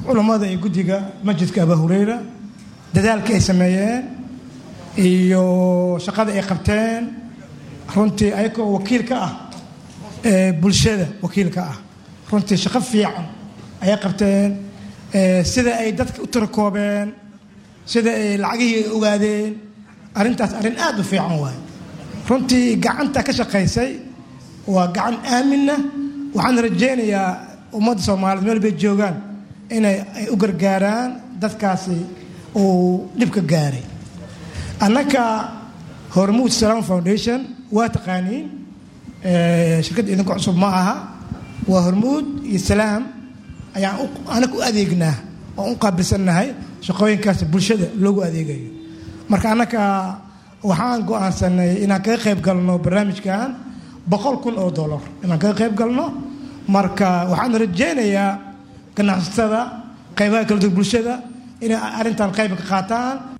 culammada iyo guddiga masjidka abaa hureyra dadaalka ay sameeyeen iyo shaqada ay qabteen runtii ayagoo wakiil ka ah bulshada wakiil ka ah runtii shaqo fiican ayay qabteen sida ay dadka u tirakoobeen sida ay lacagihii ay ogaadeen arrintaas arrin aad u fiican waaye runtii gacanta ka shaqaysay waa gacan aaminna waxaan rajaynayaa ummadda soomaaliyeed meel bay joogaan inay ay u gargaaraan dadkaasi uu dhibka gaaray annaka hormuud salaam foundation waa taqaaniin shirkadda idinku cusub ma aha waa hormuud iyo salaam ayaan anaga u adeegnaa oo u qaabilsannahay shaqooyinkaas bulshada loogu adeegayo marka annaka waxaan go-aansanay inaan kaga qayb galno barnaamijkan boqol kun oo dollar inaan kaga qayb galno marka waxaan rajaynayaa ganacsatada qaybaha kala duwan bulshada inay arrintan qayb ka qaataan